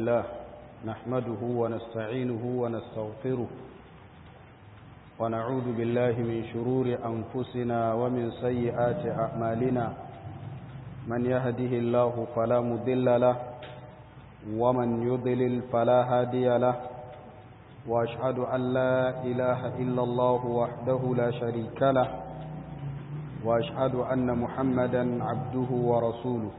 لله نحمده ونستعينه ونستغفره ونعوذ بالله من شرور أنفسنا ومن سيئات أعمالنا من يهده الله فلا مضل له ومن يضلل فلا هادي له وأشهد أن لا إله إلا الله وحده لا شريك له وأشهد أن محمدا عبده ورسوله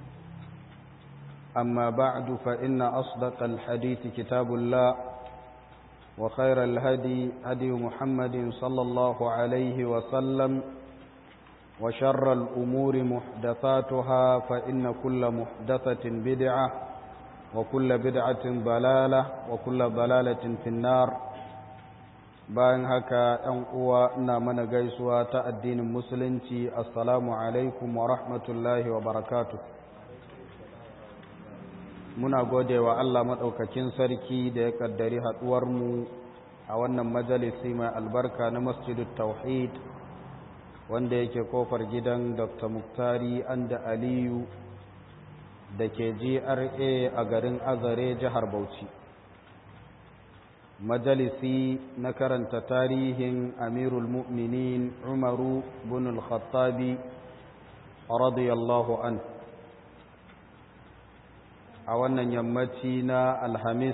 أما بعد فإن أصدق الحديث كتاب الله وخير الهدي هدي محمد صلى الله عليه وسلم وشر الأمور محدثاتها فإن كل محدثة بدعة وكل بدعة ضلالة وكل ضلالة في النار bayan haka ‘yan uwa ina mana gaisuwa ta addinin musulunci assalamu alaikum wa rahmatullahi wa barakatu muna gode wa Allah maɗaukakin sarki da ya ƙaddari haɗuwarmu a wannan majalisi mai albarka na masjidul tauhid wanda yake kofar gidan dr muktari anda aliyu da ke gra a garin azare jihar bauchi majalisi na karanta tarihin amirul mu'minin umaru bin al-khattabi radiyallahu an a wannan yammaci na alhamis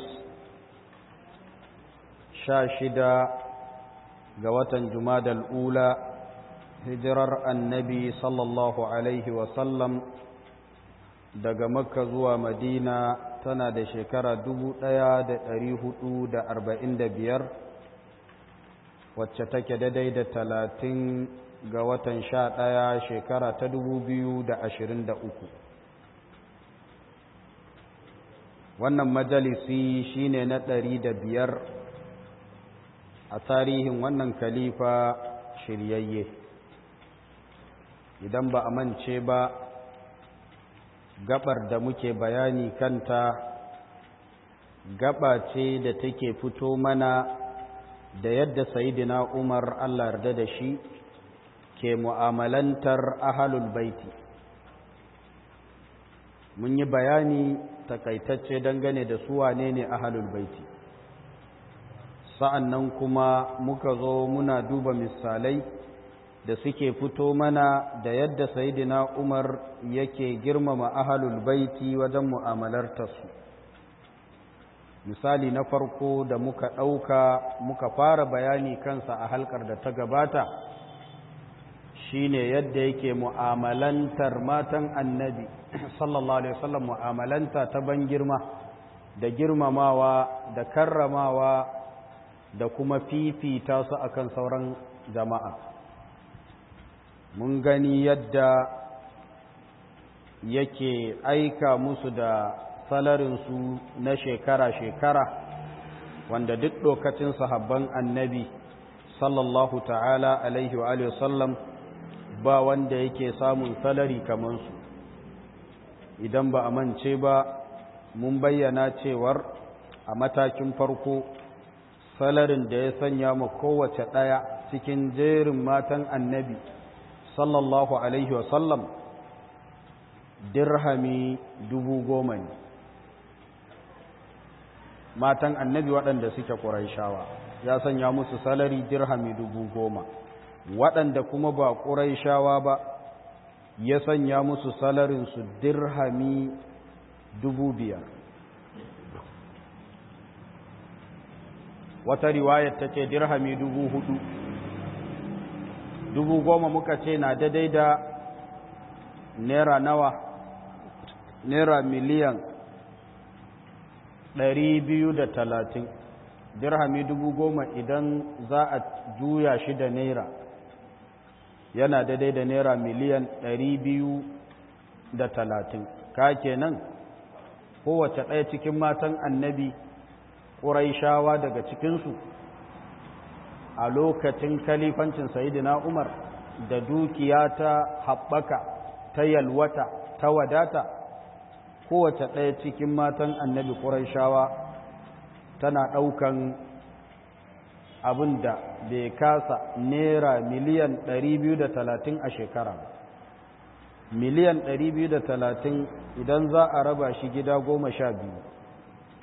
sha shida ga watan jumadal ula hijirar annabi sallallahu alaihi wasallam daga makka zuwa madina tana da shekara biyar wacce take daidai da talatin ga watan sha ɗaya shekara ta uku. wannan majalisi shine na ɗari da biyar a tarihin wannan kalifa shiryayye idan ba a mance ba gabar da muke bayani kanta gaba ce da take fito mana da yadda sayidina umar allah yarda da shi ke mu'amalantar ahalul baiti mun yi bayani takaitacce dangane da su wane ne ahalul baiti sa'an nan kuma muka zo muna duba misalai da suke fito mana da yadda sayidina umar yake girmama ahalul baiti wajen mu'amalartarsu misali na farko da muka ɗauka muka fara bayani kansa a halkar da ta gabata shine yadda yake mu'amalantar matan annabi sallallahu alaihi wasallam mu'amalanta ta ban girma da girmamawa da karramawa da kuma fifita su akan sauran jama'a mun gani yadda yake aika musu da salarinsu na shekara-shekara wanda duk lokacin sahabban annabi sallallahu ta'ala alaihi wa sallam ba wanda yake samun salari kamansu idan ba a mance ba mun bayyana cewar a matakin farko salarin da ya sanya ma kowace ɗaya cikin jerin matan annabi sallallahu alaihi wasallam dirhami dubu goma ne matan annabi waɗanda suke ƙuraishawa ya sanya musu salari dirhami dubu goma waɗanda kuma ba ƙuraishawa ba ya sanya musu salarinsu dirhami dubu biyar wata riwayar ta ce dirhami dubu hudu dubu goma muka ce na daidai da naira nawa naira miliyan ɗari biyu da talatin dirhami dubu goma idan za a juya shi da naira yana daidai da naira miliyan ɗari biyu da talatin ka kenan kowace ɗaya cikin matan annabi ƙuraishawa daga cikinsu a lokacin kalifancin sayidina umar da dukiya ta haɓaka ta yalwata ta wadata kowace ɗaya cikin matan annabi ƙuraishawa tana ɗaukan abin da bai kasa naira miliyan 230 a shekara miliyan 230 idan za a raba shi gida goma sha biyu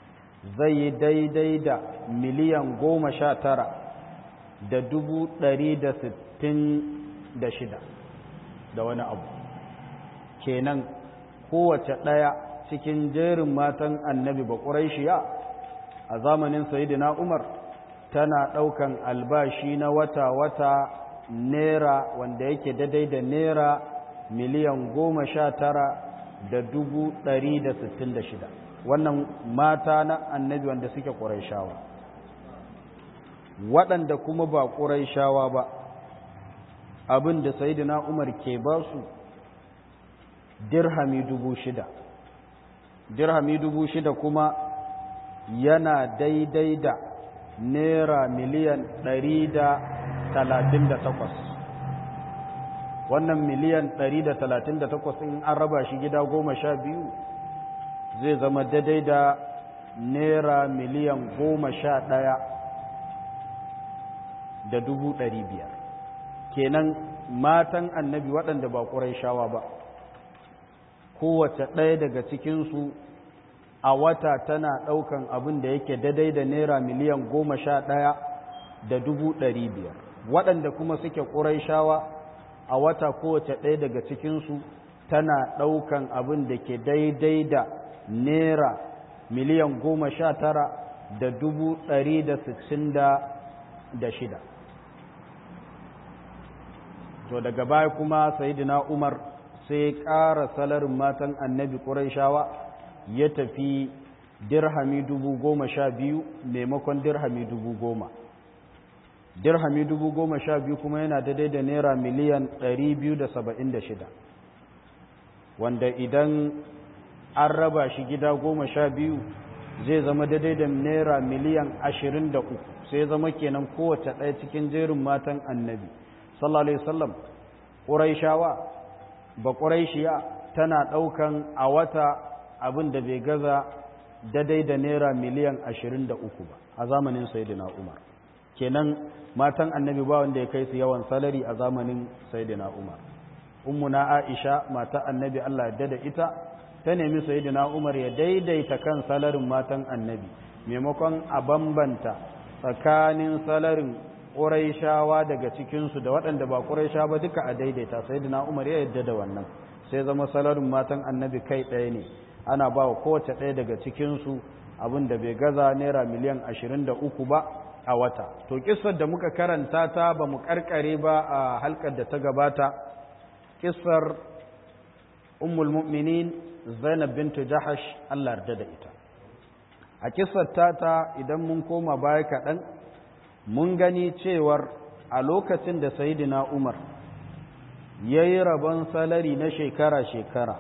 zai yi daidai da miliyan goma sha tara da dubu ɗari da sittin da shida da wani abu kenan kowace ɗaya cikin jerin matan annabi ba ƙuraishiya a zamanin sayidina umar tana ɗaukan albashi na wata-wata naira wanda yake daidai da naira miliyan goma sha tara da dubu ɗari da sittin da shida wannan mata na annabi wanda suke ƙuraishawa waɗanda kuma ba ƙuraishawa ba abin da sayidina umar ke ba su dirhami dubu shida dirhami dubu shida kuma yana daidai da naira miliyan ɗari da talatin da takwas wannan miliyan ɗari da talatin da takwas in an raba shi gida goma sha biyu zai zama daidai da naira miliyan goma sha ɗaya da dubu ɗari biyar kenan matan annabi waɗanda ba ƙurai shawa ba kowace ɗaya daga cikinsu a wata tana ɗaukan abin da yake daidai da naira miliyan goma sha ɗaya da dubu ɗari biyar waɗanda kuma suke ƙurai shawa a wata kowace ɗaya daga cikinsu tana ɗaukan abin da ke daidai da naira miliyan goma sha tara da dubu ɗari da sittin da shida to daga baya kuma sayidina umar sai ƙara salarin matan annabi ƙuraishawa ya tafi dirhami dubu goma sha biyu maimakon dirhami dubu goma dirhami dubu goma sha biyu kuma yana daidai da naira miliyan ɗari biyu da saba'in da shida wanda idan an raba shi gida goma sha biyu zai zama daidai da naira miliyan ashirin da uku sai zama kenan kowace ɗaya cikin jerin matan annabi sallallahu alaihi wasallam ƙuraishawa ba ƙuraishiya tana ɗaukan a wata abin da bai gaza daidai da naira miliyan ashirin da uku ba a zamanin sayyidina umar kenan matan annabi ba wanda ya kai su yawan salari a zamanin sayyidina umar ummuna aisha mata annabi Allah ya da ita ta nemi sayyidina umar ya daidaita kan salarin matan annabi maimakon a bambanta tsakanin salarin ƙuraishawa daga cikinsu da waɗanda ba ƙuraisha ba duka a daidaita sayyidina umar ya yadda da wannan sai zama salarin matan annabi kai ɗaya ne ana ba wa kowace ɗaya daga cikinsu abin da bai gaza naira miliyan ashirin da uku ba a wata to kissar da muka karanta ta ba mu karkare ba a halkar da ta gabata kissar ummul mu'minin zainab bintu jahash Allah yarda da ita a kissar ta ta idan mun koma baya kaɗan mun gani cewar a lokacin da sayidina umar ya yi rabon salari na shekara-shekara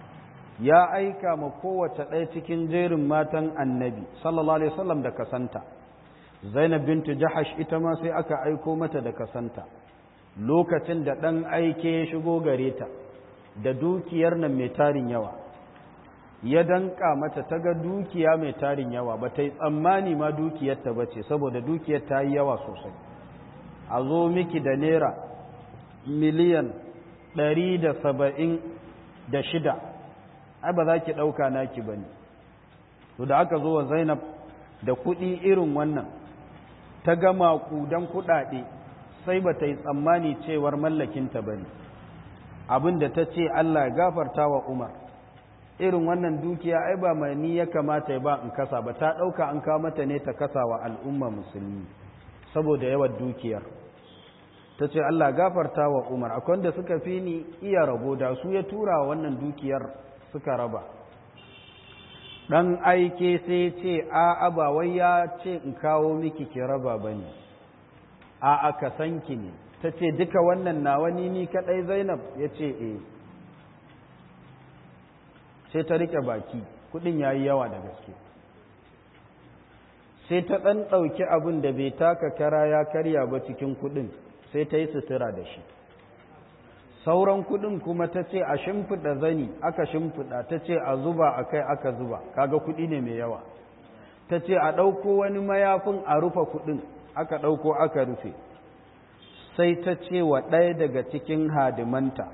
ya aika ma kowace ɗaya cikin jerin matan annabi sallallahu alaihi wasallam da kasanta zainab bintu jahash ita ma sai aka aiko mata da kasanta lokacin da ɗan aike ya shigo gare ta da dukiyar nan mai tarin yawa ya danka mata ta ga dukiya mai tarin yawa ba ta yi tsammani ma dukiyarta ba ce saboda dukiyar ta yi yawa sosai a zo miki da naira miliyan ɗari da saba'in da shida ai ba za ki ɗauka naki ba ne to da aka zo wa zainab da kuɗi irin wannan ta gama kudan kuɗaɗe sai ba ta yi tsammani cewar mallakinta ba ne abin da ta ce allah gafarta wa umar irin wannan dukiya ai ba mai ni ya kamata ya ba in kasa ba ta ɗauka an kawo mata ne ta kasa wa al'umma musulmi saboda yawan dukiyar ta ce Allah gafarta wa Umar akwai wanda suka fi ni iya rabo da su ya tura wa wannan dukiyar suka raba ɗan aike sai ce a ba wai ya ce in kawo miki ki raba ba ne a aka sanki ne ta ce duka wannan na wani ni kaɗai zainab ya ce e sai ta riƙe baki kuɗin ya yi yawa da gaske sai ta ɗan ɗauki abin da bai taka kara ya karya ba cikin kuɗin sai ta yi sutura da shi sauran kuɗin kuma ta ce a shimfiɗa zani aka shimfiɗa ta ce a zuba a kai aka zuba kaga kuɗi ne mai yawa ta ce a ɗauko wani mayafin a rufe kuɗin aka ɗauko aka rufe sai ta ce wa ɗaya daga cikin hadimanta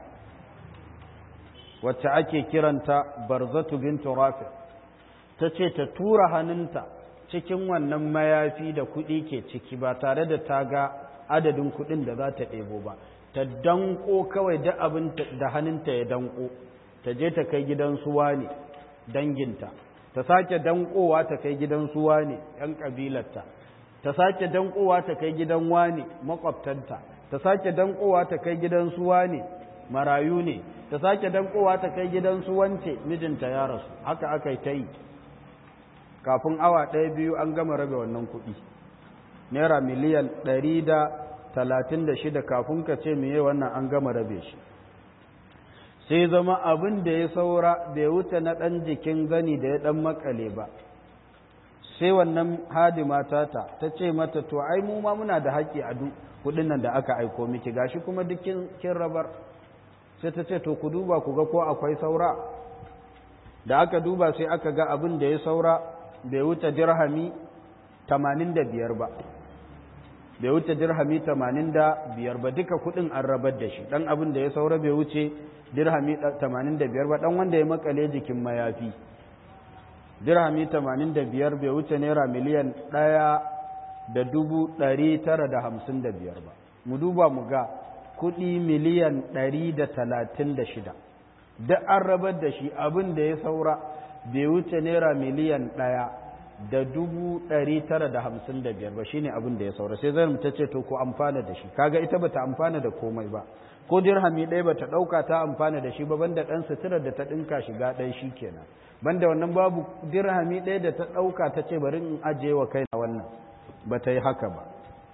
wacce ake kiranta barzatu bintu rafi ta ce ta tura hannunta cikin wannan mayafi da kuɗi ke ciki ba tare da ta ga adadin kuɗin da za ta ɗebo ba ta danko kawai da abin da hannunta ya danko ta je ta kai gidan suwa ne danginta ta sake dankowa ta kai gidan suwa ne ‘yan ƙabilarta ta sake dankowa ta kai gidan wane makwabtanta ta sake dankowa ta kai gidan suwa ne marayu ne ta sake dankowa ta kai gidan suwance mijinta ya rasu haka aka yi ta yi kafin awa ɗaya biyu an gama rabe wannan kuɗi naira miliyan ɗari da talatin da shida kafin ka ce meye wannan an gama rabe shi sai zama abin da ya saura bai wuce na ɗan jikin gani da ya ɗan makale ba sai wannan hadima tata ta ce mata to ai mu ma muna da haƙƙi a kuɗin nan da aka aiko miki gashi kuma duk kin rabar sai ta ce to ku duba ku ga ko akwai saura da aka duba sai aka ga abin da ya saura bai wuce dirhami 85 ba bai wuce dirhami 85 ba duka kuɗin an rabar da shi dan abin da ya saura bai wuce dirhami 85 ba dan wanda ya makale jikin mayafi dirhami 85 bai wuce naira miliyan ɗaya da dubu ɗari tara da hamsin da biyar ba mu duba mu ga kuɗi miliyan ɗari da talatin da shida da an rabar da shi abin da ya saura bai wuce naira miliyan ɗaya da dubu ɗari tara da hamsin da biyar ba shine abin da ya saura sai zai ta ce to ku amfana da shi kaga ita bata amfana da komai ba ko dirhami ɗaya bata ɗauka ta amfana da shi ba banda ɗan suturar da ta ɗinka shiga ɗaya shi kenan banda wannan babu dirhami ɗaya da ta ɗauka ta ce bari in ajiye wa kai na wannan ba ta yi haka ba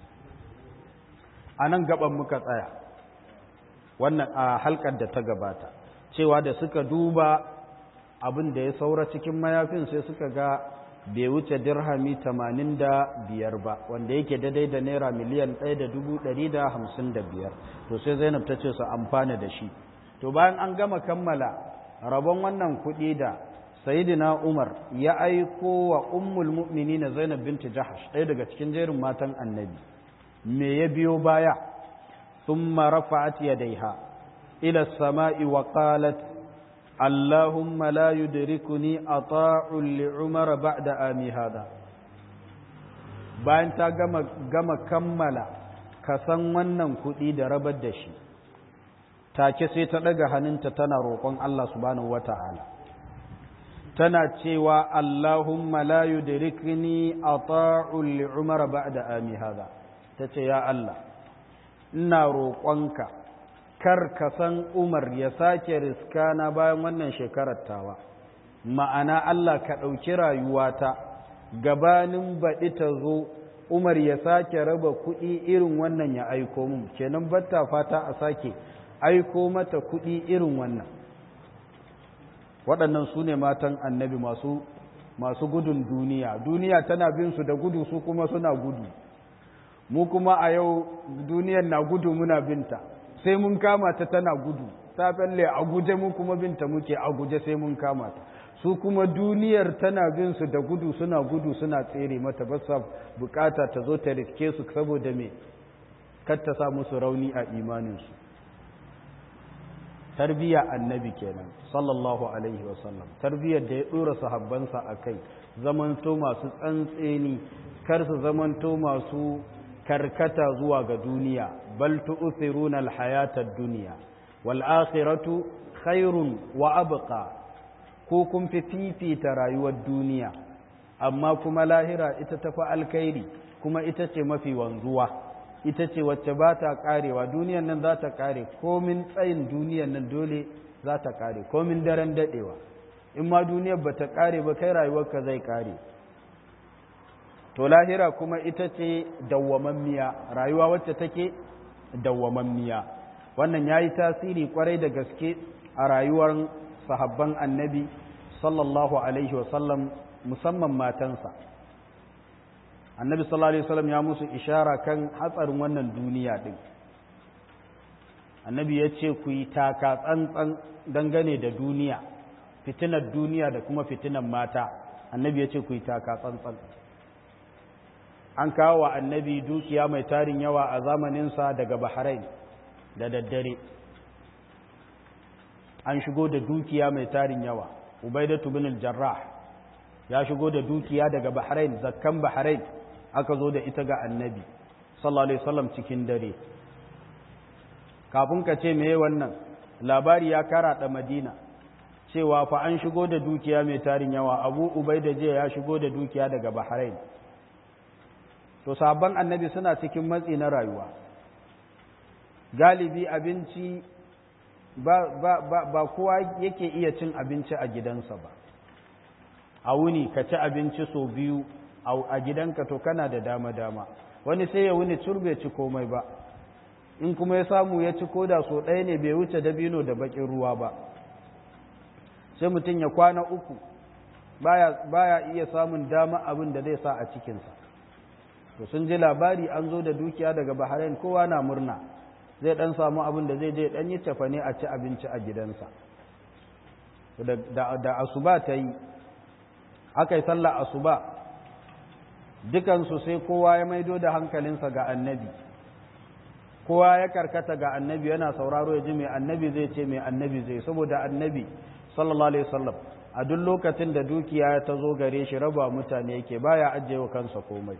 a nan gaban muka tsaya wannan a halkar da ta gabata cewa da suka duba abin da ya saura cikin mayafin sai suka ga bai wuce dirhami tamanin da biyar ba wanda yake daidai da naira miliyan ɗaya da dubu ɗari da hamsin da biyar to sai zainab ta ce su amfana da shi to bayan an gama kammala rabon wannan kuɗi da sayidina umar ya aiko wa ummul mu'minina zainab binti jahash ɗaya daga cikin jerin matan annabi me ya biyo baya thumma rafa'at yadayha ila as-sama'i wa qalat allahumma la yudrikuni ata'u li umar ba'da ami hada bayan ta gama gama kammala kasan wannan kuɗi da rabar da shi take sai ta ɗaga hannunta tana roƙon Allah subhanahu wata'ala tana cewa Allahumma la yudrikni ata'u li Umar ba'da ami hada tace ya Allah ina roƙonka kar ka san Umar ya sake riskana bayan wannan shekarar tawa ma'ana Allah ka ɗauki rayuwata gabanin baɗi ta zo Umar ya sake raba kuɗi irin wannan ya aiko mun kenan batta fata a sake aiko mata kuɗi irin wannan waɗannan su ne matan annabi masu masu gudun duniya duniya tana bin su da gudu su kuma suna gudu mu kuma a yau duniyar na gudu muna binta sai mun kama ta tana gudu ta falle a guje mu kuma binta muke a guje sai mun kama ta su kuma duniyar tana bin su da gudu suna gudu suna tsere mata ba sa bukata ta zo ta riske su saboda me kar ta sa musu rauni a imaninsu tarbiyya annabi kenan sallallahu alaihi wasallam tarbiyyar da ya dora sahabbansa a kai zamanto masu tsantseni kar su zamanto masu karkata zuwa ga duniya bal tu'thiruna alhayata ad-dunya wal akhiratu khairun wa abqa ko kun fi fifita rayuwar duniya amma kuma lahira ita tafi alkhairi kuma ita ce mafi wanzuwa ita ce wacce ba ta karewa duniyan nan za ta kare komin tsayin duniyan nan dole za ta kare komin daren dadewa in ma duniyar ba ta kare ba kai rayuwarka zai kare to lahira kuma ita ce dawwamammiya rayuwa wacce take dawwamammiya wannan ya yi tasiri kwarai da gaske a rayuwar sahabban annabi sallallahu alaihi wasallam musamman matansa annabi sallallahu alaihi wasallam ya musu ishara kan hatsarin wannan duniya din annabi ya ce ku yi taka tsantsan dangane da duniya fitinar duniya da kuma fitinar mata annabi ya ce ku yi taka tsantsan an kawo wa annabi dukiya mai tarin yawa a zamaninsa daga bahrain da daddare an shigo da dukiya mai tarin yawa ubaidatu bin al-jarrah ya shigo da dukiya daga bahrain zakkan bahrain aka zo da ita ga annabi sallallahu alaihi wasallam cikin dare kafin ka ce meye wannan labari ya karaɗa madina cewa fa an shigo da dukiya mai tarin yawa abu ubai da jiya ya shigo da dukiya daga bahrain to sabon annabi suna cikin matsi na rayuwa galibi abinci ba, ba, ba, ba kowa yake iya cin abinci a gidansa ba a wuni ka ci abinci sau biyu a gidanka to kana da dama-dama wani sai ya wuni turbe ci komai ba in kuma ya samu ya ci koda so ɗaya ne bai wuce dabino da bakin ruwa ba sai mutum ya kwana uku baya, baya iya samun dama abin da zai sa a cikinsa to sun ji labari an zo da dukiya daga bahrain kowa na murna zai dan samu abin da zai je dan yi tafane a ci abinci a gidansa da, da asuba ta yi aka yi sallah asuba dukansu sai kowa ya maido da hankalinsa ga annabi kowa ya karkata ga annabi yana sauraro ya ji mai annabi zai ce mai annabi zai saboda annabi sallallahu alaihi wasallam a duk lokacin da dukiya ta zo gare shi raba mutane yake baya ajiye wa kansa komai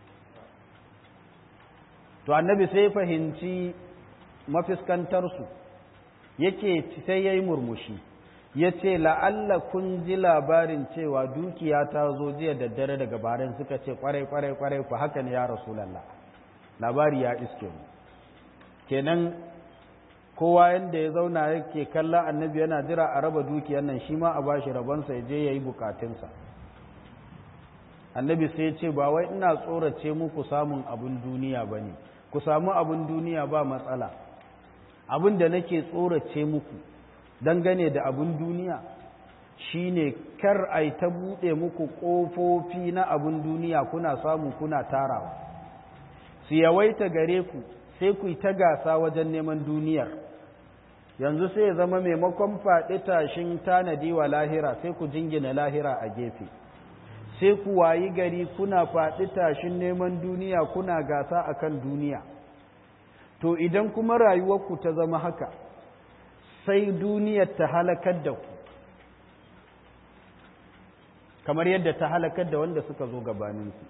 to annabi sai fahimci mafiskantarsu yake sai ya yi murmushi ya ce la'alla kun ji labarin cewa dukiya ta zo jiya da dare daga barin suka ce kwarai kwarai kwarai ku haka ne ya rasulallah labari ya iske mu kenan kowa yadda ya zauna yake kalla annabi yana jira a raba dukiyar nan shi ma a bashi rabonsa ya je ya yi bukatunsa annabi sai ya ce ba wai ina tsorace muku samun abin duniya ba ne ku samu abin duniya ba matsala abin da nake tsorace muku dangane da abin duniya shine kar ai ta buɗe muku ƙofofi na abin duniya kuna samu kuna tarawa su yawaita gare ku sai ku yi ta gasa wajen neman duniyar yanzu sai ya zama maimakon faɗi tashin tanadi wa lahira sai ku jingina lahira a gefe sai ku wayi gari kuna faɗi tashin neman duniya kuna gasa akan duniya to idan kuma rayuwarku ta zama haka sai duniyar ta halakar da ku kamar yadda ta halakar da wanda suka zo gabaninku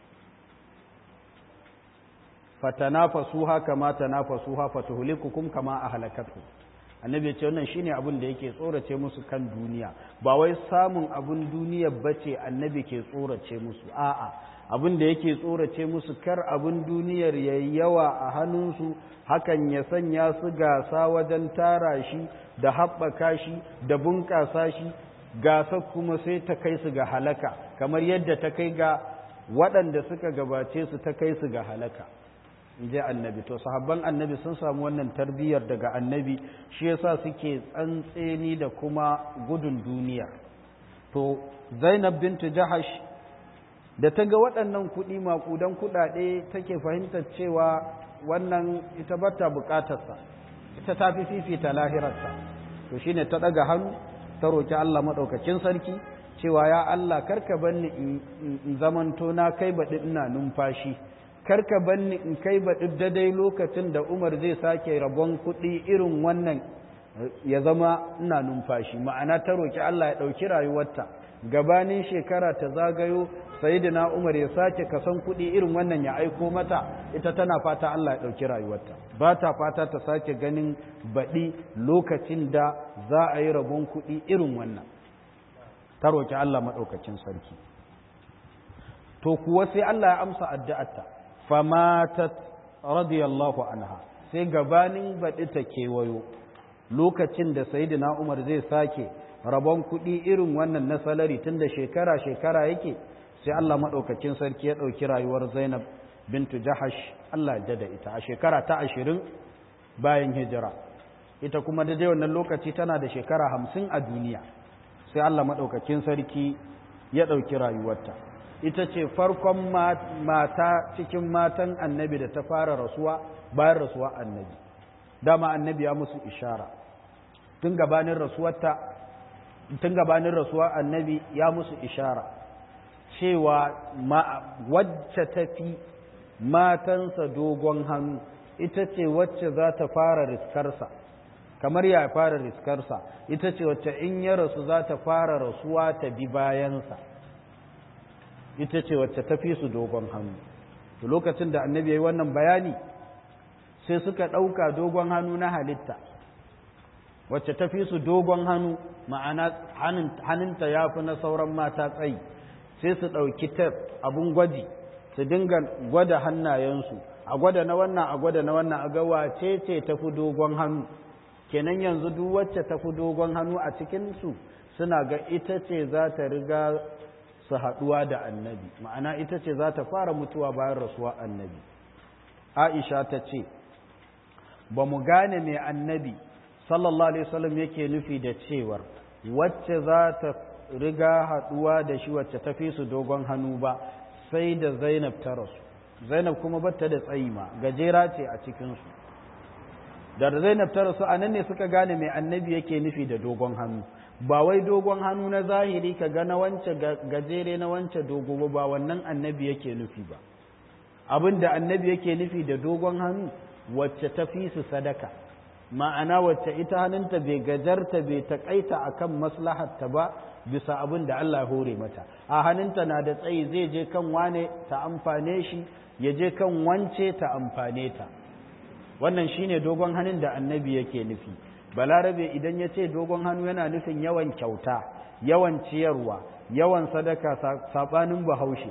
fatanafasuha kama tanafasuha fatuhlikukum kama ahlakatkum annabi ya ce wannan shine abin da yake tsorace musu kan duniya ba wai samun abin duniya bace annabi ke tsorace musu a'a abin da yake tsorace musu kar abin duniyar yayi yawa a hannunsu hakan ya sanya su gasa wajen tara shi da haɓaka shi da bunƙasa shi gasa kuma sai ta kai su ga halaka kamar yadda ta kai ga waɗanda suka gabace su ta kai su ga halaka in je annabi to sahabban annabi sun samu wannan tarbiyyar daga annabi shi yasa suke tsantseni da kuma gudun duniya to zainab bintu jahash da ta ga waɗannan kuɗi maƙudan kuɗaɗe take fahimtar cewa wannan ita bata buƙatarsa ita ta fi fifita lahirarsa to shine ta ɗaga hannu ta roki Allah maɗaukakin sarki cewa ya Allah karka banni in zamanto na kai baɗi ina numfashi karka banni in kai baɗi daidai lokacin da Umar zai sake rabon kuɗi irin wannan ya zama ina numfashi ma'ana ta roki Allah ya ɗauki rayuwarta gabanin shekara ta zagayo sayyidina Umar ya sake kasan kuɗi irin wannan ya aiko mata ita tana fata Allah ya ɗauki rayuwarta ba ta fata ta sake ganin baɗi lokacin da za a yi rabon kuɗi irin wannan ta roki Allah maɗaukacin sarki to kuwa sai Allah ya amsa addu'arta famatat radiyallahu anha sai gabanin baɗi ta kewayo lokacin da sayyidina Umar zai sake rabon kuɗi irin wannan na salari tun da shekara-shekara yake sai Allah maɗaukacin sarki ya ɗauki rayuwar Zainab bintu Jahash Allah ya da ita a shekara ta ashirin bayan hijira ita kuma da wannan lokaci tana da shekara hamsin a duniya sai Allah maɗaukacin sarki ya ɗauki rayuwarta ita ce farkon mata cikin matan annabi da ta fara rasuwa bayan rasuwa annabi dama annabi ya musu ishara tun gabanin rasuwarta tun gabanin rasuwa annabi ya musu ishara cewa wacce tafi matansa dogon hannu ita ce wacce za ta fara riskarsa kamar ya fara riskarsa ita ce wacce in ya rasu za ta fara rasuwa ta bi bayansa ita ce wacce ta fi su dogon hannu to lokacin da annabi ya yi wannan bayani sai suka ɗauka dogon hannu na halitta wacce ta fi su dogon hannu ma'ana hannunta ya fi na sauran mata tsayi sai su ɗauki tef abun gwaji su dinga gwada hannayensu a gwada na wannan a gwada na wannan a ga wace ce ta fi dogon hannu kenan yanzu duk wacce ta fi dogon hannu a cikinsu suna ga ita ce za ta riga su haɗuwa da annabi ma'ana ita ce za ta fara mutuwa bayan rasuwa annabi aisha ta ce ba mu gane mai annabi sallallahu alaihi wasallam yake nufi da cewar wacce za ta riga haɗuwa da shi wacce ta fi su dogon hannu ba sai da zainab ta rasu zainab kuma batta da tsayi ma gajera ce a cikinsu da zainab ta rasu a nan ne suka gane mai annabi yake nufi da dogon hannu ba wai dogon hannu na zahiri ka ga na wance gajere na wance dogo ba wannan annabi yake nufi ba abin da annabi yake nufi da dogon hannu wacce ta fi su sadaka ma'ana wacce ita hannunta bai gajarta bai taƙaita akan maslahatta ba bisa abin da Allah hore mata a hannunta na da tsayi zai je kan wane ta amfane shi ya je kan wance ta amfane ta wannan shine dogon hannun da annabi yake nufi balarabe idan ya ce dogon hannu yana nufin yawan kyauta yawan ciyarwa yawan sadaka saɓanin bahaushe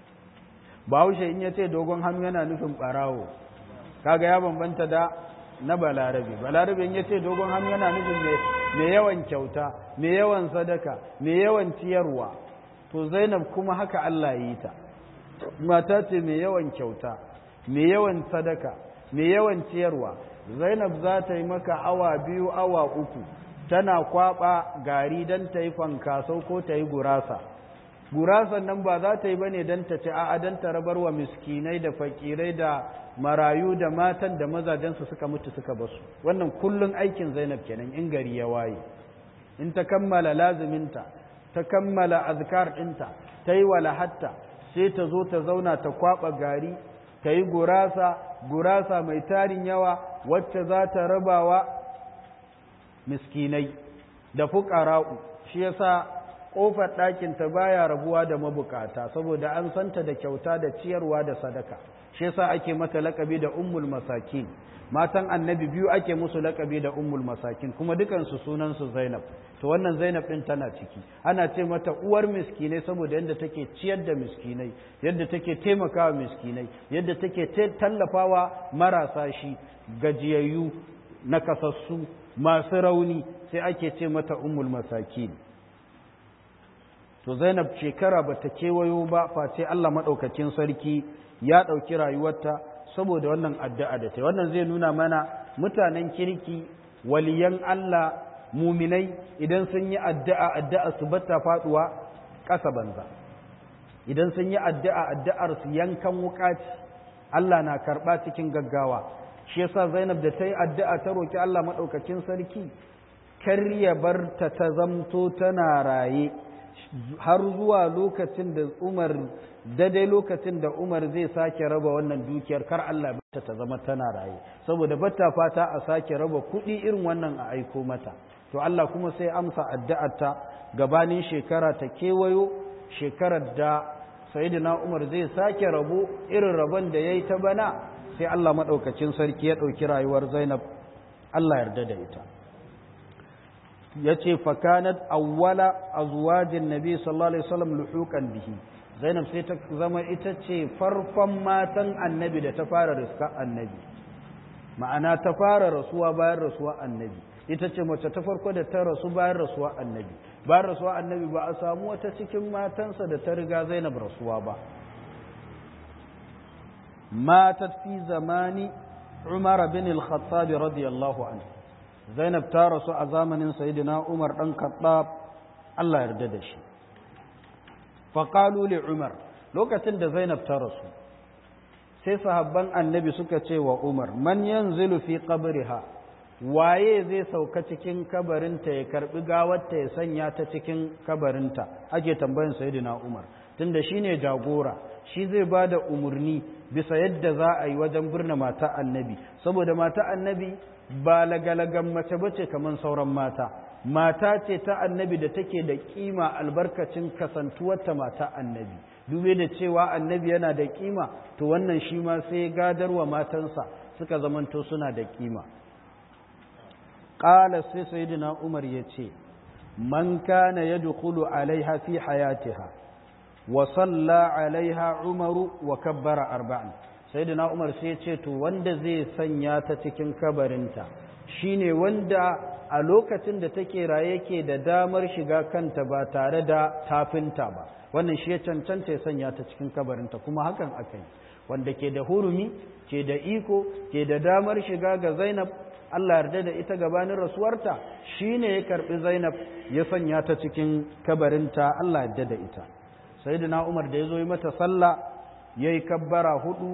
bahaushe in ya ce dogon hannu yana nufin ɓarawo kaga ya bambanta da na balarabe balarabe in ya ce dogon hannu yana nufin mai yawan kyauta mai yawan sadaka mai yawan ciyarwa to zainab kuma haka Allah yi ta mata ce mai yawan kyauta mai yawan sadaka mai yawan ciyarwa zainab za ta yi maka awa biyu awa uku tana kwaba gari don ta yi fankasau ko ta yi gurasa gurasan nan ba za ta yi bane don ta ci a'a don ta rabar wa miskinai da fakirai da marayu da matan da mazajensu suka mutu suka basu wannan kullun aikin zainab kenan in gari ya waye in ta kammala laziminta ta kammala azkar ɗinta ta yi walahatta sai ta zo ta zauna ta kwaba gari ta yi gurasa gurasa mai tarin yawa wacce za ta rabawa miskinai da fuƙara'u shi yasa ƙofar ɗakinta baya rabuwa da mabukata saboda an santa da kyauta da ciyarwa da sadaka shi yasa ake mata laƙabi da ummul masakin matan annabi biyu ake musu laƙabi da ummul masakin kuma dukansu sunansu zainab to wannan zainab ɗin tana ciki ana ce mata uwar miskinai saboda yadda take ciyar da miskinai yadda take taimakawa miskinai yadda take tallafawa marasa shi gajiyayyu nakasassu masu rauni sai ake ce mata ummul masakin to zainab shekara bata kewayo ba face Allah maɗaukakin sarki ya ɗauki rayuwarta saboda wannan addu'a da ta wannan zai nuna mana mutanen kirki waliyan Allah muminai idan sun yi addu'a addu'a su bata faduwa ƙasa banza idan sun yi addu'a addu'ar su yankan wukaci Allah na karɓa cikin gaggawa shi yasa Zainab da ta yi addu'a ta roki Allah maɗaukakin sarki kar ya bar ta ta zamto tana raye har zuwa lokacin da Umar daidai lokacin da Umar zai sake raba wannan dukiyar kar Allah bata ta zama tana raye saboda bata fata a sake raba kuɗi irin wannan a aiko mata to Allah kuma sai amsa addu'arta gabanin shekara ta kewayo shekarar da sayyidina Umar zai sake rabo irin rabon da yayi ta bana sai Allah madaukakin sarki ya dauki rayuwar Zainab Allah yarda da ita yace fakanat awwala azwajin nabi sallallahu alaihi wasallam luhuqan bihi Zainab sai ta zama ita ce farkon matan annabi da ta fara riska annabi ma'ana ta fara rasuwa bayan rasuwa annabi ita ce mace ta farko da ta rasu bayan rasuwa annabi bayan rasuwa annabi ba a samu wata cikin matansa da ta riga zainab rasuwa ba matat fi zamani umar bin al-khattab radiyallahu anhu zainab ta rasu a zamanin sayyidina umar dan khattab Allah yarda da shi faqalu li umar lokacin da zainab ta rasu sai sahabban annabi suka ce wa umar man yanzilu fi qabriha waye zai sauka cikin kabarinta ya karbi gawarta ya sanya ta cikin kabarinta ake tambayin sayyidina Umar tunda shine jagora shi zai bada umurni bisa yadda za a yi wajen birnin mata annabi saboda mata annabi ba lagalagan mace bace kaman sauran mata mata ce ta annabi da take da kima albarkacin kasantuwarta mata annabi dube da cewa annabi yana da kima to wannan shi ma sai gadarwa matansa suka zamanto suna da kima qala sai sayyidina umar yace man kana yadkhulu alaiha fi hayatiha wa salla alaiha umaru wa kabbara arba'an sayyidina umar sai yace to wanda zai sanya ta cikin kabarinta shine wanda a lokacin da take raye yake da damar shiga kanta ba tare da tafinta ba wannan shi ya cancanta ya sanya ta cikin kabarinta kuma hakan aka yi wanda ke da hurumi ke da iko ke da damar shiga ga zainab Allah yarda da ita gabanin rasuwarta shine ya karbi zainab ya sanya ta cikin kabarinta Allah yarda da ita sayyidina umar da ya zo yi mata sallah yayi kabbara hudu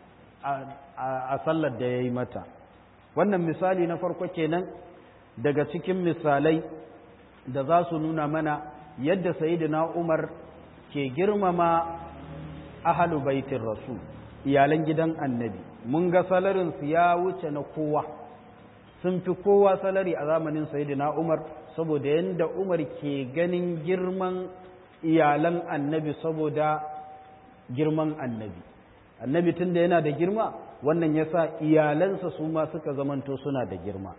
a sallar da yayi mata wannan misali na farko kenan daga cikin misalai da za su nuna mana yadda sayyidina umar ke girmama ahalu baitin rasul iyalan gidan annabi mun ga salarinsu ya wuce na kowa sun fi kowa salari a zamanin sayyidina umar saboda yadda umar ke ganin girman iyalan annabi saboda girman annabi annabi tun da yana da girma wannan ya sa iyalansa su ma suka zamanto suna da girma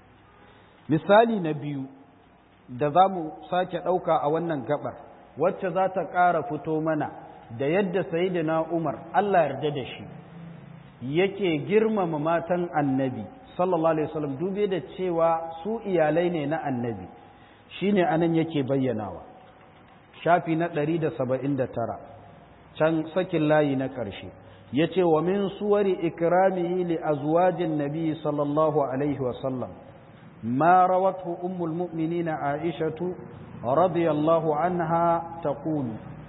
misali na biyu da za mu sake ɗauka a wannan gabar wacce za ta ƙara fito mana da yadda sayidina umar allah yarda da shi yake girmama matan annabi sallallahu alaihi wasallam dube da cewa su iyalai ne na annabi shine anan yake bayyanawa shafi na 179 can sakin layi na ƙarshe yace wa min suwari ikramihi li azwajin nabi sallallahu alaihi wasallam ما روته أم المؤمنين عائشة رضي الله عنها تقول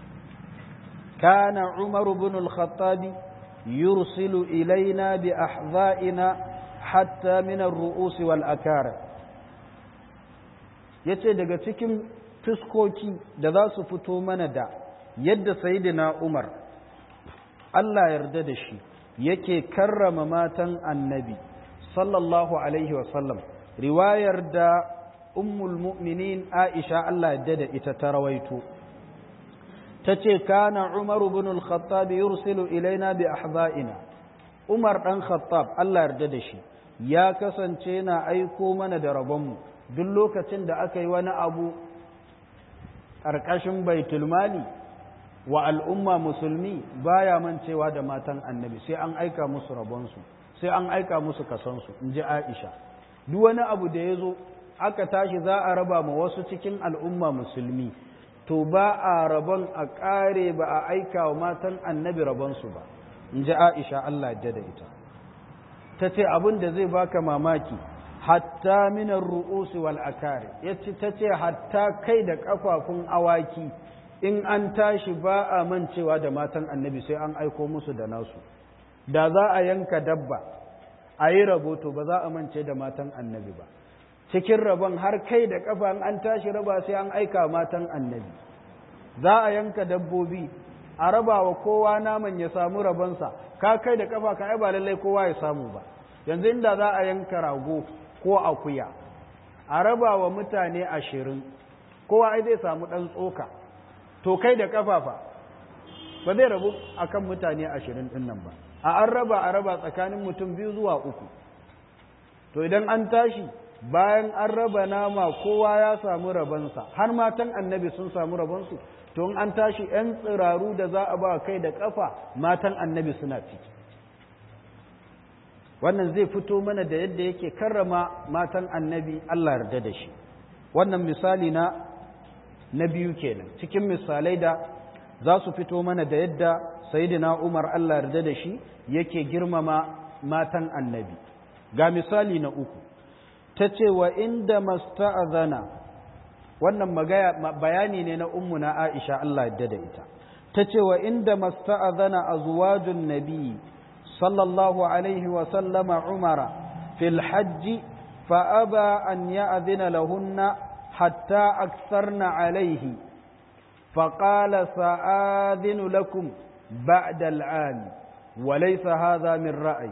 كان عمر بن الخطاب يرسل إلينا بأحذائنا حتى من الرؤوس والأكار yace daga cikin fuskoki da za su fito mana da yadda sayidina Umar Allah yarda da shi yake karrama matan annabi sallallahu alaihi wasallam riwayar da ummul mu'minin Aisha Allah yadda da ita ta rawaito tace kana Umar ibn al-Khattab yursilu ilaina bi ahza'ina Umar dan Khattab Allah yarda da shi ya kasance na aiko mana da rabonmu duk lokacin da aka yi wani abu ƙarƙashin baitul mali wa al'umma musulmi baya mancewa da matan annabi sai an aika musu rabonsu sai an aika musu kasansu in ji Aisha duk wani abu da ya zo aka tashi za a raba ma wasu cikin al'umma musulmi to ba a rabon a ƙare ba a aika wa matan annabi rabonsu ba in ji aisha Allah da ita ta ce abin da zai baka mamaki hatta minar ru'usi wal akari ya ce ta ce hatta kai da ƙafafun awaki in an tashi ba a mancewa da matan annabi sai an aiko musu da nasu da za a yanka dabba a yi rabo to ba za a mance da matan annabi ba cikin rabon har kai da kafa an tashi raba sai an aika matan annabi za a yanka dabbobi a raba wa kowa naman ya samu rabonsa ka kai da kafa ka ai ba lallai kowa ya samu ba yanzu inda za a yanka rago ko akuya a raba wa mutane ashirin kowa ai zai samu ɗan tsoka to kai da kafafa ba zai rabu akan mutane ashirin ɗin nan ba a an raba a raba tsakanin mutum biyu zuwa uku to idan an tashi bayan an raba nama kowa ya samu rabansa har matan annabi sun samu rabansu to in an tashi ‘yan tsiraru da za a ba kai da ƙafa matan annabi suna ciki wannan zai fito mana da yadda yake karrama matan annabi Allah yarda da shi wannan misali na na biyu kenan cikin misalai da za su fito mana da yadda sayidina Umar Allah yarda da shi yake girmama matan annabi ga misali na uku ta ce wa inda masta'azana wannan bayani ne na ummuna Aisha Allah yarda da ita ta ce wa inda masta'azana azwajun nabi sallallahu alaihi wa sallama umara fil hajji fa aba an ya'dhina lahunna hatta aktharna alaihi فقال سآذن لكم بعد العام وليس هذا من رأي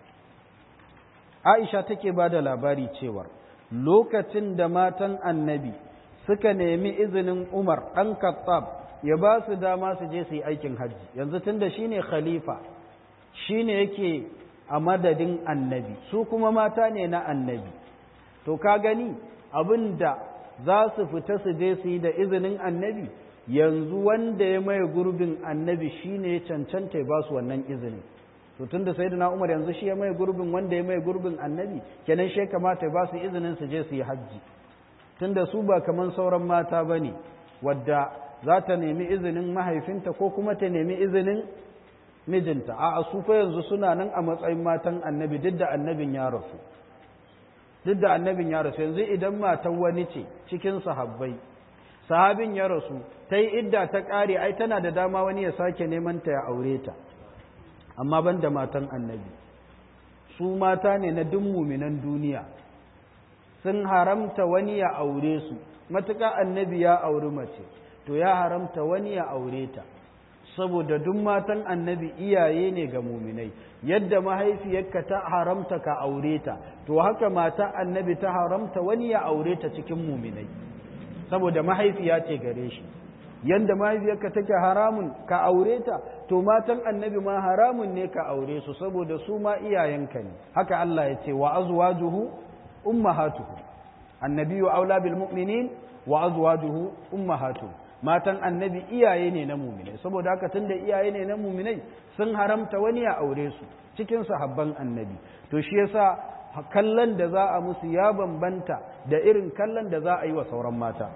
Aisha take ba da labari cewar lokacin da matan annabi suka nemi izinin Umar ɗan Khattab ya ba su dama su je su yi aikin hajji yanzu tunda shine khalifa shine yake a madadin annabi su kuma mata ne na annabi to ka gani abinda za su fita su je su yi da izinin annabi yanzu wanda ya maye gurbin annabi shine ya cancanta ya ba su wannan izinin to tunda sayyidina Umar yanzu shi ya maye gurbin wanda ya maye gurbin annabi kenan shi kamata ya ba su izinin su je su yi hajji tunda su ba kaman sauran mata bane wadda za ta nemi izinin mahaifinta ko kuma ta nemi izinin mijinta a su fa yanzu suna nan a matsayin matan annabi duk da annabin ya rasu duk da annabin ya rasu yanzu idan matan wani ce cikin sahabbai sahabin ya rasu ta yi idda ta ƙare ai tana da dama wani ya sake neman ta ya aure ta amma ban da matan annabi su mata ne na duk muminan duniya sun haramta wani ya aure su matuƙa annabi ya auri mace to ya haramta wani ya aure ta saboda duk matan annabi iyaye ne ga muminai yadda mahaifiyarka ta haramta ka aure ta to haka mata annabi ta haramta wani ya aure ta cikin muminai saboda mahaifiya ce gare shi yadda mahaifiyarka take haramun ka aure ta to matan annabi ma haramun ne ka aure su saboda su ma iyayenka ne haka Allah ya ce wa azwajuhu ummahatuhu annabiyyu aula bil mu'minin wa azwajuhu ummahatuhu matan annabi iyaye ne na muminai saboda haka tunda iyaye ne na muminai sun haramta wani ya aure su cikin sahabban annabi to shi yasa kallon da za a musu ya bambanta da irin kallon da za a yi wa sauran mata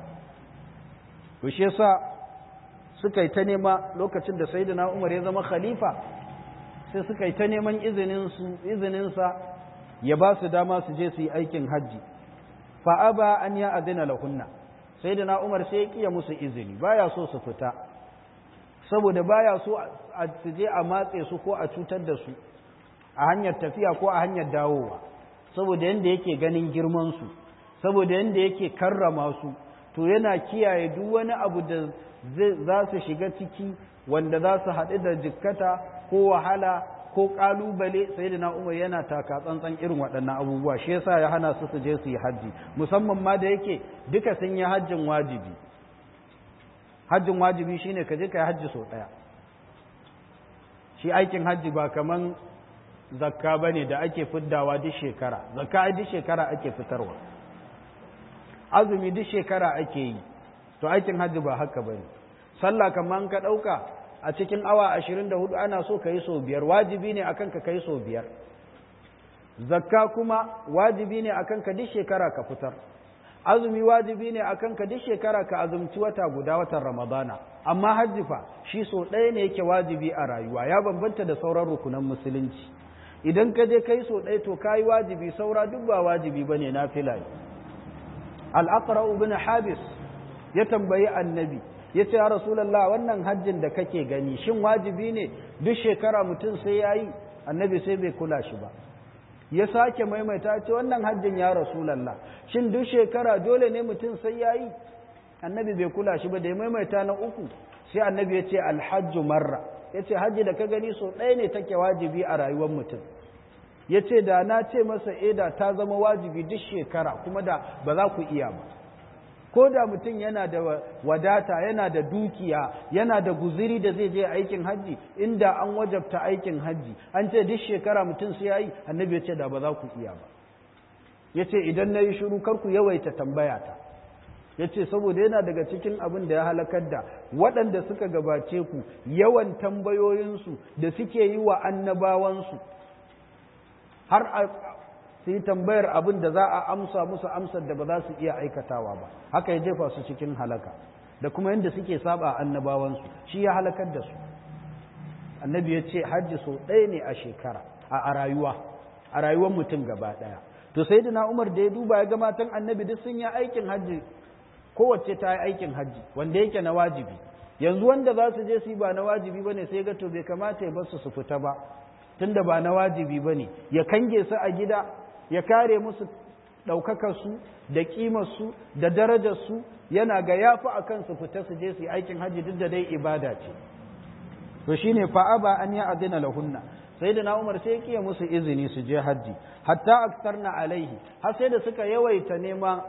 to shi yasa suka yi ta nema lokacin da sayyidina Umar ya zama khalifa sai suka yi ta neman izinin su izinin sa ya ba su dama su je su yi aikin hajji fa aba an ya adina lahunna sai da na umar sai ya kiya musu izini baya so su fita saboda baya so a je a matse su ko a cutar da su a hanyar tafiya ko a hanyar dawowa saboda yadda yake ganin girmansu saboda yadda yake karrama su to yana kiyaye duk wani abu da za su shiga ciki wanda za su haɗu da jikkata ko wahala ko ƙalubale sai da umar yana taka tsantsan irin waɗannan abubuwa shi yasa ya hana su su je su yi hajji musamman ma da yake duka sun yi hajjin wajibi hajjin wajibi shine ka je ka yi hajji sau ɗaya shi aikin hajji ba kaman zakka ba ne da ake fiddawa duk shekara zakka duk shekara ake fitarwa azumi duk shekara ake yi to aikin hajji ba haka ba ne sallah kamar ka ɗauka a cikin awa ashirin da hudu ana so ka yi sau biyar wajibi ne akan ka kai sau biyar zakka kuma wajibi ne akan ka duk shekara ka fitar azumi wajibi ne akan ka duk shekara ka azumci wata guda watan ramadana amma hajji fa shi so ɗaya ne yake wajibi a rayuwa ya bambanta da sauran rukunan musulunci idan ka je kai so ɗaya to kayi wajibi saura duk ba wajibi bane na filaye al-aqra ibn habis ya tambayi annabi ya ce ya rasulallah wannan hajjin da kake gani shin wajibi ne duk shekara mutum sai ya yi annabi sai bai kula shi ba ya sake maimaita ce wannan hajjin ya rasulallah shin duk shekara dole ne mutum sai ya yi annabi bai kula shi ba da ya maimaita na uku sai annabi ya ce alhajju marra ya ce hajji da ka gani so ɗaya ne take wajibi a rayuwar mutum ya ce da na ce masa eda ta zama wajibi duk shekara kuma da ba za ku iya ba ko da mutum yana da wadata yana da dukiya yana da guziri da zai je aikin hajji inda an wajabta aikin hajji an ce duk shekara mutum sai yayi annabi ya ce da ba za ku iya ba ya ce idan na yi shiru kar ku yawaita tambaya ta ya ce saboda yana daga cikin abin da ya halakar da waɗanda suka gabace ku yawan tambayoyinsu da suke yi wa annabawansu har su yi tambayar abin da za a amsa musu amsar da ba za su iya aikatawa ba haka ya jefa su cikin halaka da kuma yadda suke saba annabawansu shi ya halakar da su annabi ya ce hajji sau ɗaya ne a shekara a rayuwa a rayuwar mutum gaba ɗaya to sai da umar da ya duba ya ga matan annabi duk sun yi aikin hajji kowace ta yi aikin hajji wanda yake na wajibi yanzu wanda za su je su yi ba na wajibi ba ne sai ga to bai kamata ya bar su su fita ba tunda ba na wajibi ba ne ya kange su a gida ya kare musu ɗaukakarsu da ƙimarsu da darajarsu yana ga yafi a kansu fita su je su yi aikin hajji duk da dai ibada ce to shine fa'aba an ya adina lahunna sai da na umar sai kiya musu izini su je hajji hatta aktarna alaihi har sai da suka yawaita nema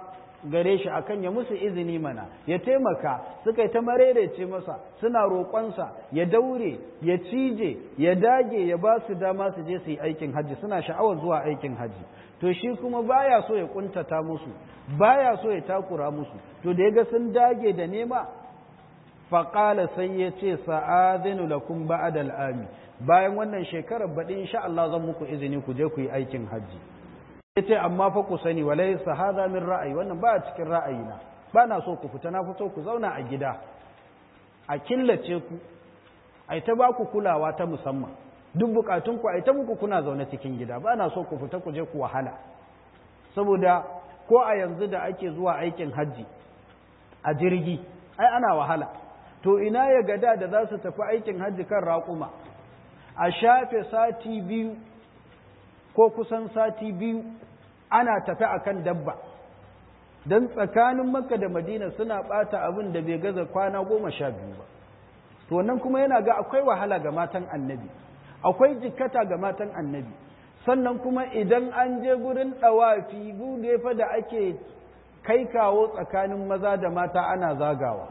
gare shi akan ya musu izini mana ya taimaka suka yi ta marerece masa suna roƙonsa ya daure ya cije ya dage ya ba su dama su je su yi aikin hajji suna sha'awar zuwa aikin hajji to shi kuma baya so ya kuntata musu baya so ya takura musu to da ya ga sun dage da nema faƙala sai ya ce sa'adinu lakum ba'da al'ami bayan wannan shekarar baɗi insha Allah zan muku izini ku je ku yi aikin hajji ya ce amma fa ku sani wa laysa hadha min ra'ayi wannan ba a cikin ra'ayina ba na so ku fita na fito ku zauna a gida a killace ku ai ta ba ku kulawa ta musamman duk bukatun ku ai ta muku kuna zaune cikin gida ba na so ku fita ku je ku wahala saboda ko a yanzu da ake zuwa aikin hajji a jirgi ai ana wahala to ina ya gada da za su tafi aikin hajji kan raƙuma a shafe sati biyu ko kusan sati biyu ana tafi akan dabba don tsakanin makka da madina suna ɓata abin da bai gaza kwana goma sha biyu ba to nan kuma yana ga akwai wahala ga matan annabi akwai jikkata ga matan annabi sannan kuma idan an je gurin ɗawafi gude fa da ake kai kawo tsakanin maza da mata ana zagawa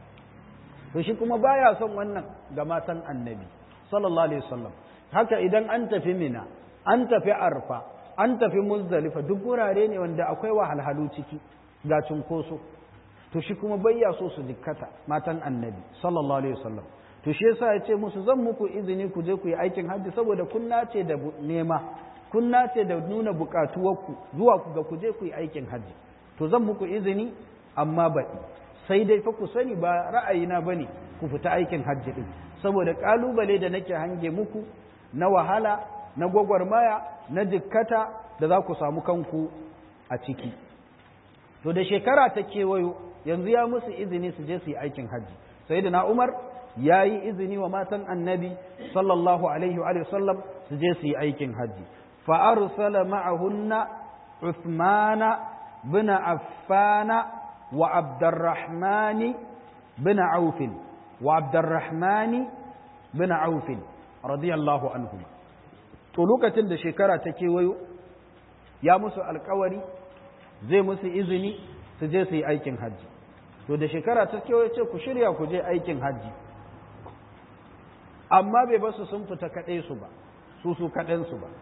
to shi kuma baya son wannan ga matan annabi sallallahu alaihi wasallam haka idan an tafi mina an tafi arfa an tafi muzdalifa duk wurare ne wanda akwai wahalhalu ciki ga cunkoso to shi kuma bayya so su dikkata matan annabi sallallahu alaihi wasallam to shi yasa ya ce musu zan muku izini ku je ku yi aikin hajji saboda kun nace da nema kun nace da nuna bukatuwarku zuwa ku ga ku je ku yi aikin hajji to zan muku izini amma baɗi sai dai fa ku sani ba ra'ayina bane ku fita aikin hajji din saboda kalubale da nake hange muku na wahala na gwagwarmaya na jikkata da za ku samu kanku a ciki to da shekara ta kewayo yanzu ya musu izini su je su yi aikin hajji sai da na umar ya yi izini wa matan annabi sallallahu alaihi wa sallam su je su yi aikin hajji fa'arsala ma'ahunna uthmana bin affana wa abdurrahmani bin aufin wa abdurrahmani bin aufin radiyallahu anhu to lokacin da shekara ta kewayo ya musu alkawari zai musu izini su je su yi aikin hajji to da shekara ta kewayo ce ku shirya ku je aikin hajji amma bai basu sun fita kaɗai su ba su su kaɗansu ba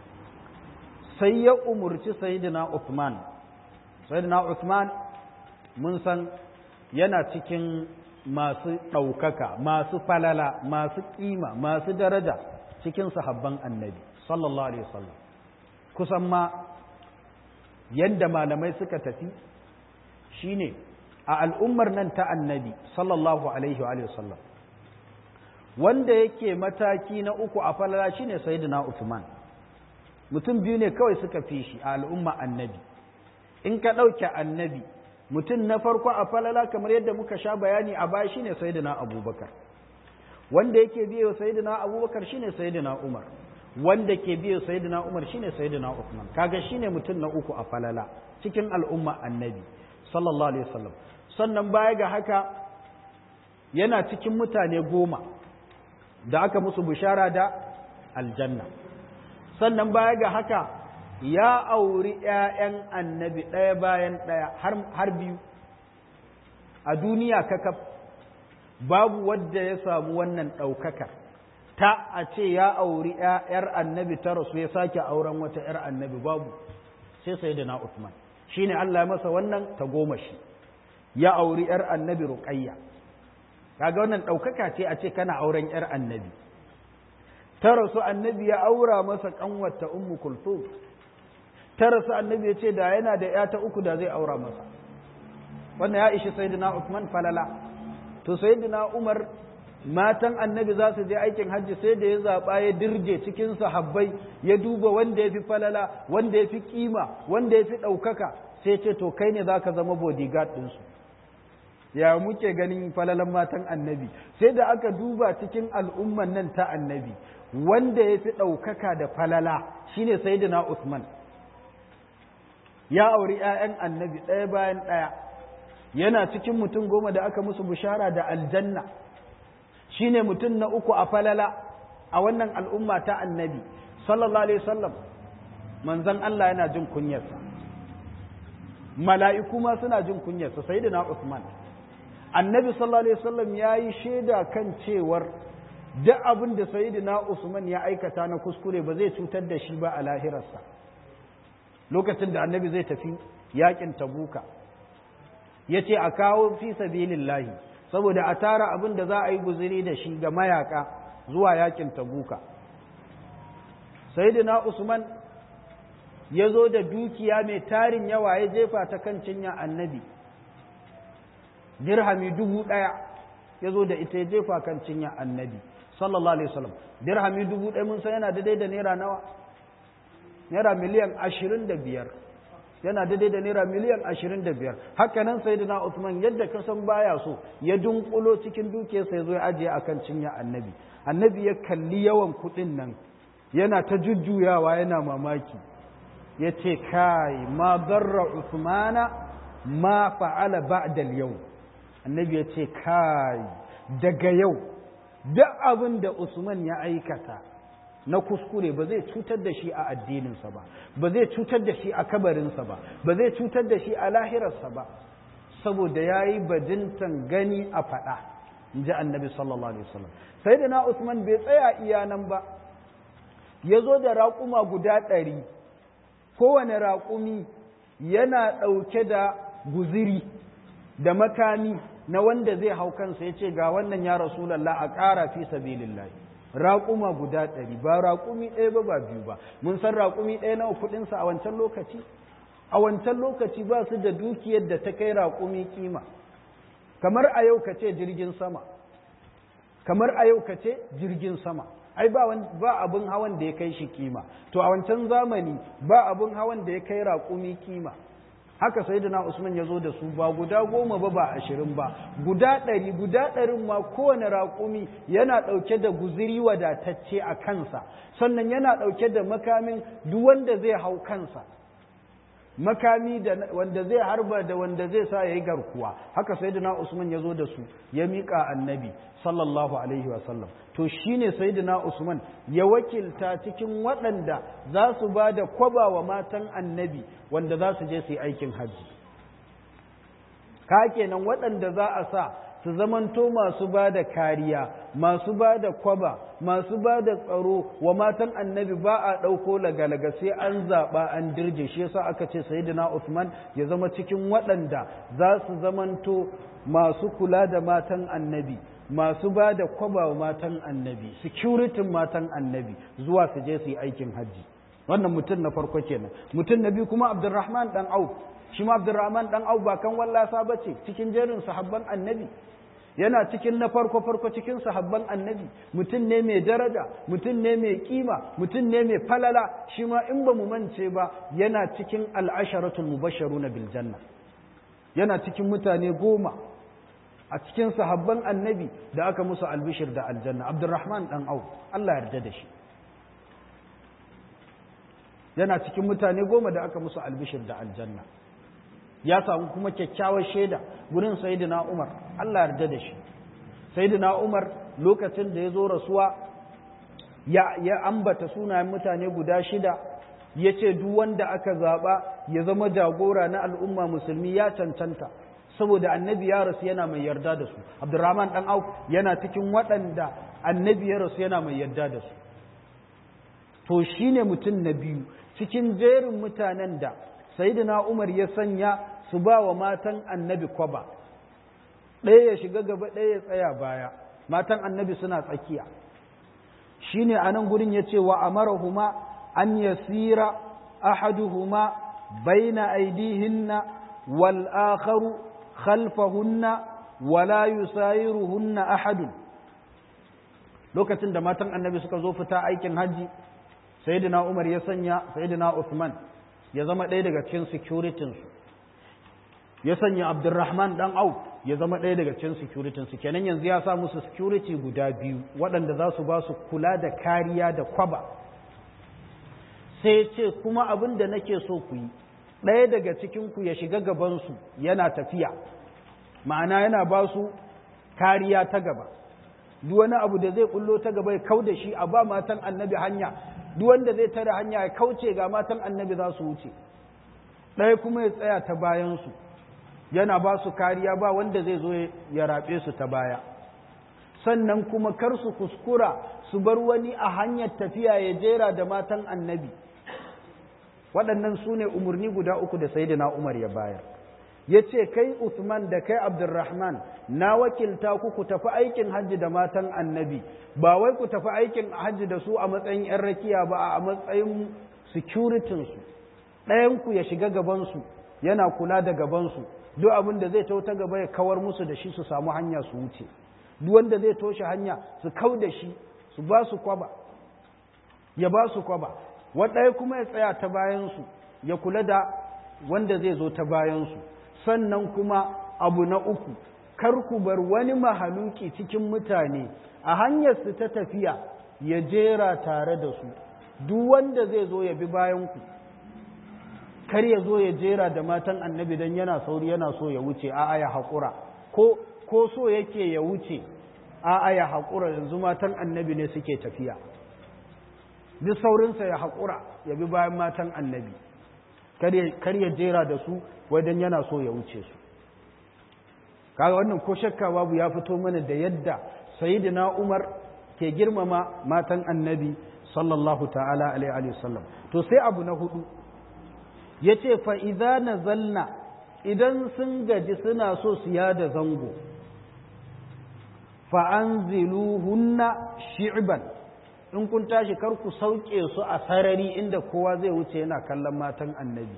sai ya umurci sayidina Uthman sayidina Uthman mun san yana cikin masu ɗaukaka masu falala masu ƙima masu daraja cikin sahabban annabi sallallahu alaihi wasallam kusan ma yadda malamai suka tafi shine a al'ummar nan ta annabi sallallahu alaihi wasallam wanda yake mataki na uku a falala shine sayyidina Uthman mutum biyu ne kawai suka fi shi a al'umma annabi in ka ɗauke annabi mutum na farko a falala kamar yadda muka sha bayani a baya shine sayyidina abubakar wanda yake biyo sayyidina abubakar shine sayyidina umar wanda ke biyo sayyidina umar shine sayyidina uthman kaga shine mutum na uku a falala cikin al'umma annabi sallallahu alaihi wasallam sannan baya ga haka yana cikin mutane goma da aka musu bishara da aljanna sannan baya ga haka ya auri ‘ya'yan annabi ɗaya bayan ɗaya har biyu a duniya kakaf babu wadda ya samu wannan ɗaukaka ta a ce ya auri ‘yar annabi ta rasu ya sake auren wata ‘yar annabi babu sai sai da na Uthman shi ne Allah ya masa wannan ta goma shi ya auri ‘yar annabi ruƙayya kaga wannan ɗaukaka ce a ce kana auren ‘yar annabi ta rasu annabi ya aura masa ƙanwata ummu kulthum ta rasu annabi ya ce da yana da ya ta uku da zai aura masa wannan ya ishi sayyidina Uthman falala to sayyidina Umar matan annabi za su je aikin hajji sai da ya zaɓa ya dirje cikin sahabbai ya duba wanda ya fi falala wanda ya fi kima wanda ya fi ɗaukaka sai ce to kai ne za ka zama bodyguard ɗinsu ya muke ganin falalan matan annabi sai da aka duba cikin al'umman nan ta annabi wanda ya fi ɗaukaka da falala shine sayyidina Uthman ya auri ‘ya'yan annabi ɗaya bayan ɗaya yana cikin mutum goma da aka musu bishara da aljanna shi ne mutum na uku a falala a wannan al'umma ta annabi sallallahu alaihi wasallam manzan Allah yana jin kunyarsa mala'iku ma suna jin kunyarsa sai da na Usman annabi sallallahu alaihi wasallam ya yi shaida kan cewar duk abin da sayyidina Usman ya aikata na kuskure ba zai cutar da shi ba a lahirarsa lokacin da annabi zai tafi yakin tabuka ya ce a kawo fi sabilillahi saboda a tara abin da za a yi guziri da shi ga mayaka zuwa yakin tabuka sayyidina Usman ya zo da dukiya mai tarin yawa ya jefa ta kan cinya annabi dirhami dubu ɗaya ya zo da ita ya jefa kan cinya annabi sallallahu alaihi wasallam dirhami dubu ɗaya mun san yana daidai da naira nawa naira miliyan ashirin da biyar yana daidai da naira miliyan ashirin da biyar haka nan sai da Usman yadda ka san baya so ya dunkulo cikin dukiyarsa ya zo ya ajiye akan cinya annabi annabi ya kalli yawan kuɗin nan yana ta jujjuyawa yana mamaki ya ce kai ma barra Usmana ma fa'ala ba'da yau annabi ya ce kai daga yau duk abin da Usman ya aikata na kuskure ba zai cutar da shi a addininsa ba ba zai cutar da shi a kabarinsa ba ba zai cutar da shi a lahirarsa ba saboda ya yi bajintan gani a faɗa in ji annabi sallallahu alaihi wasallam sai da na Usman bai tsaya iya nan ba ya zo da raƙuma guda ɗari kowane raƙumi yana ɗauke da guziri da makami na wanda zai hau kansa ya ce ga wannan ya rasulallah a ƙara fi sabilillah raƙuma guda ɗari ba raƙumi ɗaya ba ba biyu ba mun san raƙumi ɗaya nawa kuɗinsa a wancan lokaci a wancan lokaci ba su da dukiyar da ta kai raƙumi kima kamar a yau ka ce jirgin sama kamar a yau ka ce jirgin sama ai ba ba abin hawan da ya kai shi kima to a wancan zamani ba abin hawan da ya kai raƙumi kima haka sayyidina Usman ya zo da su ba guda goma ba ba ashirin ba guda ɗari guda ɗarin ma kowane raƙumi yana ɗauke da guziri wadatacce a kansa sannan yana ɗauke da makamin duk wanda zai hau kansa makami da wanda zai harba da wanda zai sa ya yi garkuwa haka sayyidina Usman ya zo da su ya miƙa annabi sallallahu alaihi wasallam to shine sayyidina Usman ya wakilta cikin waɗanda za su ba da kwaba wa matan annabi wanda za su je su yi aikin hajji ka kenan waɗanda za a sa su zamanto masu ba da kariya masu ba da kwaba masu ba da tsaro wa matan annabi ba a ɗauko lagalaga sai an zaɓa an dirje shi yasa aka ce sayyidina Usman ya zama cikin waɗanda za su zamanto masu kula da matan annabi masu ba da kwaba wa matan annabi securitin matan annabi zuwa su je su yi aikin hajji wannan mutum na farko kenan mutum na biyu kuma abdurrahman dan auf shi ma abdurrahman dan auf ba kan wallasa ba ce cikin jerin sahabban annabi yana cikin na farko farko cikin sahabban annabi mutum ne mai daraja mutum ne mai kima mutum ne mai falala shi ma in ba mu mance ba yana cikin al'asharatul mubashsharuna bil janna yana cikin mutane goma a cikin sahabban annabi da aka musu albishir da aljanna abdurrahman dan au Allah yarda da shi yana cikin mutane goma da aka musu albishir da aljanna ya samu kuma kyakkyawar shaida gurin sayyidina umar Allah yarda da shi sayyidina umar lokacin da ya zo rasuwa ya, ya ambata sunayen mutane guda shida ya ce duk wanda aka zaɓa ya zama jagora na al'umma musulmi ya cancanta saboda annabi ya rasu yana mai yarda da su abdurrahman dan auf yana cikin waɗanda annabi ya rasu yana mai yarda da su to shine mutum na biyu cikin jerin mutanen da sayyidina umar ya sanya su ba wa matan annabi kwaba ɗaya ya shiga gaba ɗaya ya tsaya baya matan annabi suna tsakiya shine a nan gurin ya ce wa amarahuma an yasira ahaduhuma baina aidihinna wal akharu khalfahunna wala yusayiruhunna ahadun lokacin da matan annabi suka zo fita aikin hajji sayyidina Umar ya sanya sayyidina Uthman ya zama ɗaya daga cikin security su ya sanya Abdurrahman dan Auf ya zama ɗaya daga cikin security su kenan yanzu ya sa musu security guda biyu waɗanda za su ba su kula da kariya da kwaba sai ce kuma abin da nake so ku yi ɗaya daga cikinku ya shiga gabansu yana tafiya ma'ana yana ba su kariya ta gaba duk wani abu da zai kullo ta gaba ya kau da shi a ba matan annabi hanya duk wanda zai tare hanya ya kauce ga matan annabi za su wuce ɗaya kuma ya tsaya ta bayansu yana ba su kariya ba wanda zai zo ya raɓe su ta baya sannan kuma kar su kuskura su bar wani a hanyar tafiya ya jera da matan annabi waɗannan su ne umarni guda uku da sayyidina umar ya bayar ya ce kai Usman da kai Abdurrahman na wakilta ku ku tafi aikin hajji da matan annabi ba wai ku tafi aikin hajji da su a matsayin 'yan rakiya ba a matsayin securitinsu ɗayanku ya shiga gabansu yana kula da gabansu duk abin da zai ta gaba ya kawar musu da shi su samu hanya su wuce duk wanda zai toshe hanya su kau da shi su ba su kwaba ya ba su kwaba waɗaya kuma ya tsaya ta bayansu ya kula da wanda zai zo ta bayansu sannan kuma abu na uku kar ku bar wani mahaluki cikin mutane a hanyar su ta tafiya ya jera tare da su duk wanda zai zo ya bi bayanku kar ya zo ya jera da matan annabi don yana sauri yana so ya wuce a'a ya haƙura ko ko so yake ya wuce a'a ya haƙura yanzu matan annabi ne suke tafiya duk saurinsa ya haƙura ya bi bayan matan annabi kar ya jera da su wajen yana so ya wuce su kaga wannan ko shakka babu ya fito mana da yadda sayyidina Umar ke girmama matan annabi sallallahu ta'ala alaihi wasallam to sai abu na hudu yace fa idza nazalna idan sun gaji suna so su yada zango fa anziluhunna shi'ban in kun tashi kar ku sauke su a sarari inda kowa zai wuce yana kallon matan annabi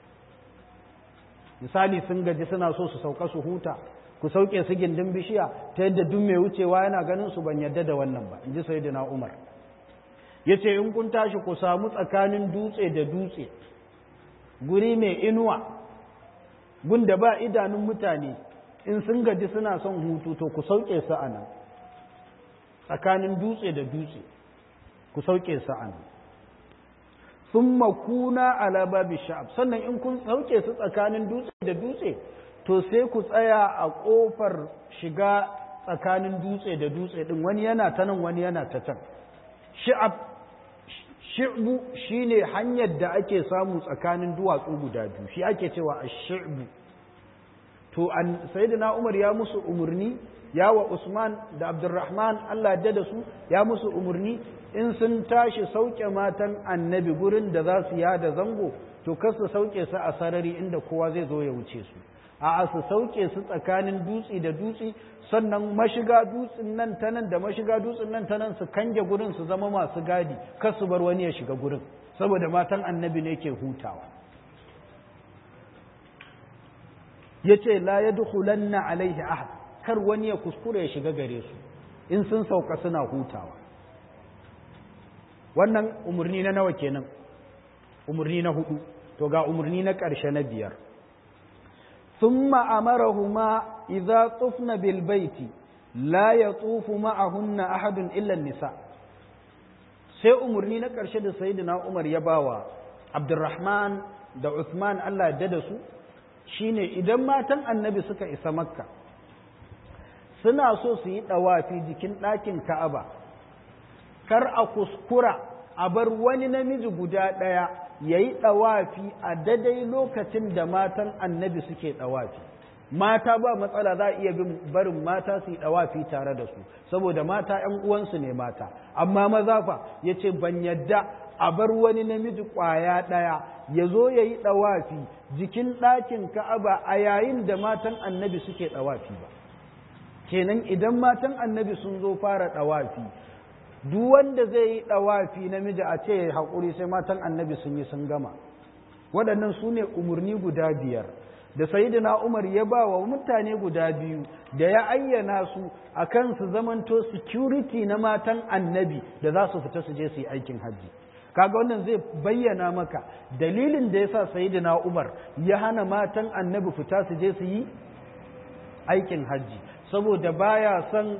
misali sun gaji suna so su sauka su huta ku sauke su gindin bishiya ta yadda duk mai wucewa yana ganin su ban yadda da wannan ba in ji sayyidina umar ya ce in kun tashi ku samu tsakanin dutse da dutse guri mai inuwa gunda ba idanun mutane in sun gaji suna son hutu to ku sauke su a nan tsakanin dutse da dutse ku sauke su a nan sun makuna ala babi sha'ab sannan in kun sauke su tsakanin dutse da dutse to sai ku tsaya a ƙofar shiga tsakanin dutse da dutse ɗin wani yana ta nan wani yana ta can sha'ab shi'bu shine hanyar da ake samu tsakanin duwatsu guda biyu shi ake cewa a shi'bu to an sayyidina umar ya musu umarni ya wa usman da abdurrahman allah da su ya musu umarni in sun tashi sauke matan annabi gurin da za su yada zango to kar su sauke su a sarari inda kowa zai zo ya wuce su a su sauke su tsakanin dutse da dutse sannan mashiga dutsen nan ta nan da mashiga dutsen nan ta nan su kange gurin su zama masu gadi kar su bar wani ya shiga gurin saboda matan annabi ne ke hutawa yace la yadkhulanna alaihi ahad kar wani ya kuskure ya shiga gare su in sun sauka suna hutawa wannan umarni na nawa kenan umarni na hudu to ga umarni na ƙarshe na biyar ثم أمرهما إذا طفن بالبيت لا يطوف معهن أحد إلا النساء sai umarni na ƙarshe da sayyidina Umar ya bawa Abdurrahman da Uthman Allah ya da su shine idan matan annabi suka isa makka suna so su yi ɗawafi jikin ɗakin ka'aba kar a kuskura a bar wani namiji guda ɗaya ya yi ɗawafi a dadai lokacin da matan annabi suke ɗawafi mata ba matsala za a iya barin mata su yi ɗawafi tare da su saboda mata ‘yan uwansu ne mata amma maza fa ya ce ban yadda a bar wani namiji ƙwaya ɗaya ya zo ya yi ɗawafi jikin ɗakin ka'aba a yayin da matan annabi suke ɗawafi ba kenan idan matan annabi sun zo fara ɗawafi duk wanda zai yi ɗawafi namiji a ce haƙuri sai matan annabi sun yi sun gama waɗannan su ne umarni guda biyar da sayidina umar ya ba wa mutane guda biyu da ya ayyana su a kan su zamanto security na matan annabi da za su fita su je su yi aikin hajji kaga wannan zai bayyana maka dalilin da ya sa sayidina umar ya hana matan annabi fita su je su yi aikin hajji saboda baya son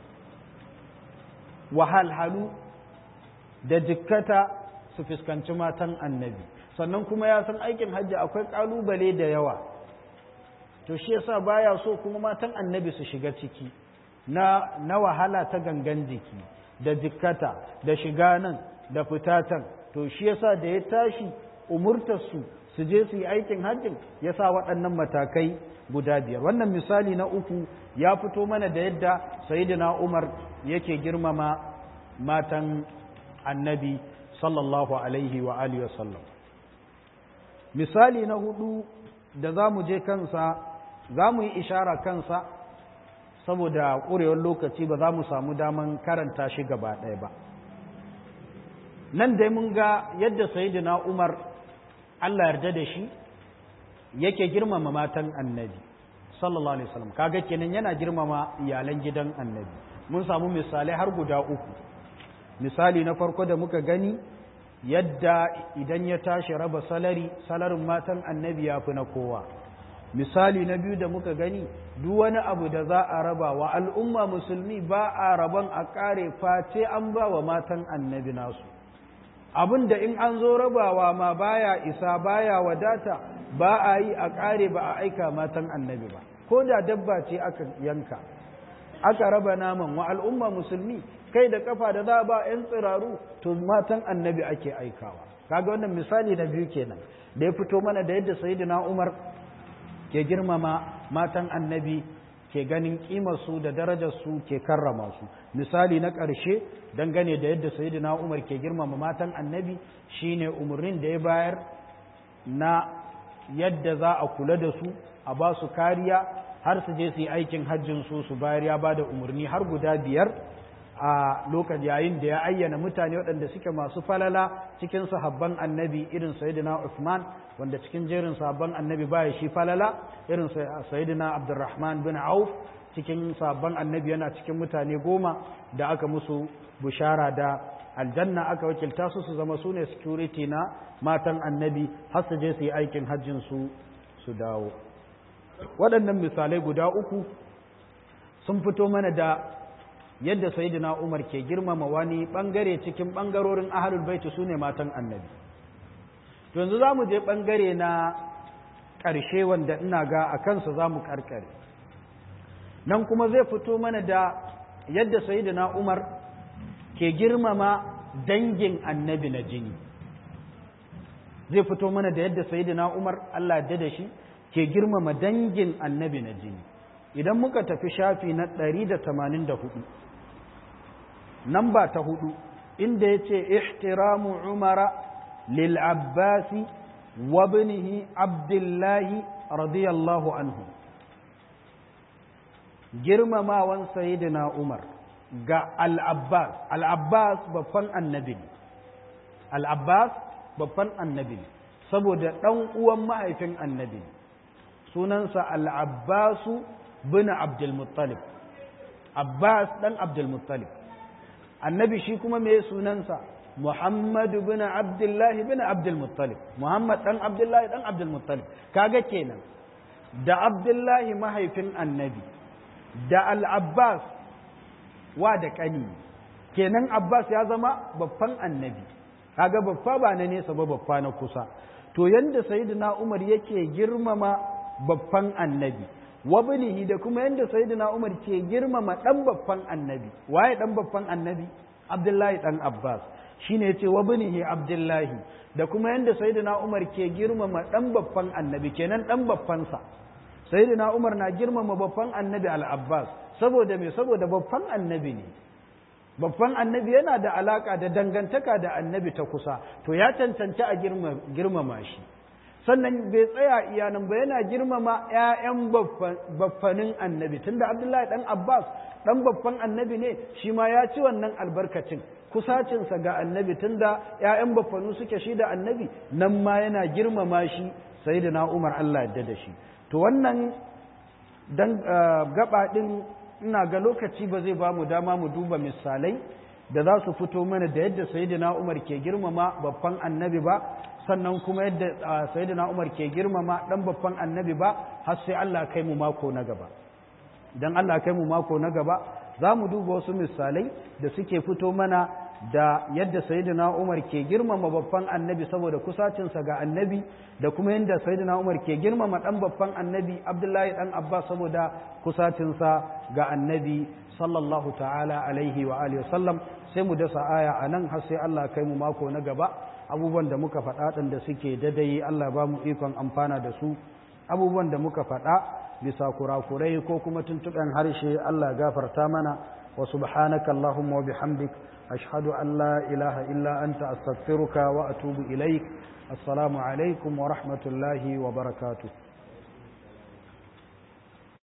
wahalhalu da jikkata su fuskanci matan annabi sannan kuma ya san aikin hajji akwai kalubale da yawa to shi yasa baya so kuma matan annabi su shiga ciki na, na wahala ta gangan jiki da jikkata da shiga nan da fitatan to shi yasa da ya tashi umurtarsu su je su yi aikin hajjin ya sa waɗannan matakai guda biyar wannan misali na uku ya fito mana da yadda sayyidina umar yake girmama matan annabi sallallahu alaihi wa alihi wasallam misali na hudu da za mu je kansa za mu yi ishara kansa saboda ƙurewar lokaci ba za mu samu daman karanta shi gaba ɗaya ba nan dai mun ga yadda sayyidina umar allah yarda da shi yake girmama matan annabi sallallahu alaihi wasallam kaga kenan yana girmama iyalan gidan annabi mun samu misalai har guda uku misali na farko da muka gani yadda idan ya tashi raba salari salarin matan annabi ya fi na kowa misali na biyu da muka gani duk wani abu da za a raba wa al'umma musulmi ba a raban a kare face an ba wa matan annabi nasu abin da in an zo rabawa ma baya isa baya wadata ba a yi a kare ba a aika matan annabi ba ko da dabba ce aka yanka aka raba naman wa al'umma musulmi kai da kafa da za ba 'yan tsiraru to matan annabi ake aikawa kaga wannan misali na biyu kenan da ya fito mana da yadda sayyidina umar ke girmama matan annabi ke ganin su da darajarsu ke karrama su misali na ƙarshe dangane da yadda sayyidina umar ke girmama matan annabi shine umarnin da ya bayar na yadda za a kula da su a ba su kariya har su je su yi aikin hajjin su su bayar ya ba da umarni har guda biyar a lokacin yayin da ya ayyana mutane waɗanda suke masu falala cikin sahabban annabi irin sayyidina Uthman wanda cikin jerin sahabban annabi baya shi falala irin sayyidina Abdurrahman bin Auf cikin sahabban annabi yana cikin mutane goma da aka musu bushara da aljanna aka wakilta su su zama sune security na matan annabi har su je su yi aikin hajjin su su dawo waɗannan misalai guda uku sun fito mana da yadda sayyidina Umar ke girmama wani bangare cikin bangarorin ahlul baiti sune matan annabi to yanzu zamu je bangare na ƙarshe wanda ina ga a kansa zamu karkare nan kuma zai fito mana da yadda sayyidina Umar ke girmama dangin annabi na jini zai fito mana da yadda sayyidina Umar Allah ya da shi ke girmama dangin annabi na jini idan muka tafi shafi na 184 namba ta hudu inda ya ce ihtiramu umara lil abbasi wa binihi abdullahi radiyallahu anhu girmamawan sayidina umar ga al-abbas al-abbas babban annabi ne al-abbas babban annabi ne saboda ɗan uwan mahaifin annabi ne sunansa al-abbasu bin abdulmuttalib abbas ɗan abdulmuttalib annabi shi kuma me sunansa muhammadu bin abdullahi bin abdulmuttalib muhammad ɗan abdullahi ɗan abdulmuttalib kaga kenan da abdullahi mahaifin annabi da al-abbas wa da ƙani kenan abbas ya zama babban annabi kaga babba ba na nesa ba babba na kusa to yanda sayyidina umar yake girmama babban annabi wabnihi da kuma yanda sayyidina Umar ke girmama dan babban annabi waye dan babban annabi Abdullahi dan Abbas shine yace wabnihi Abdullahi da kuma yanda sayyidina Umar ke girmama dan babban annabi kenan dan babban sa sayyidina Umar na girmama babban annabi Al-Abbas saboda me saboda babban annabi ne babban annabi yana da alaka da dangantaka da annabi ta kusa to ya cancanci a girmama shi sannan bai tsaya iyanan ba yana girmama ‘ya'yan baffanin annabi tunda abdullahi ɗan abbas ɗan baffan annabi ne shi ma ya ci wannan albarkacin kusacinsa ga annabi tunda ‘ya'yan baffanu suke shi da annabi nan ma yana girmama shi sai da umar allah yadda da shi to wannan dan gaba ɗin ina ga lokaci ba zai ba mu dama mu duba misalai da za su fito mana da yadda sayyidina umar ke girmama babban annabi ba sannan kuma yadda sayyidina Umar ke girmama dan babban annabi ba har sai Allah kai mu mako na gaba idan Allah kai mu mako na gaba za mu duba wasu misalai da suke fito mana da yadda sayyidina Umar ke girmama babban annabi saboda kusacinsa ga annabi da kuma yadda sayyidina Umar ke girmama dan babban annabi Abdullahi dan Abbas saboda kusacinsa ga annabi sallallahu ta'ala alaihi wa alihi wasallam sai mu dasa aya anan har sai Allah kai mu mako na gaba abubuwan da muka faɗa ɗin da suke dadai Allah ba mu ikon amfana da su abubuwan da muka faɗa bisa kurakurai ko kuma tuntuɓen harshe Allah gafarta mana wa subhanaka Allahumma wa bihamdik ashhadu an la ilaha illa anta astaghfiruka wa atubu ilaik assalamu alaikum wa rahmatullahi wa barakatuh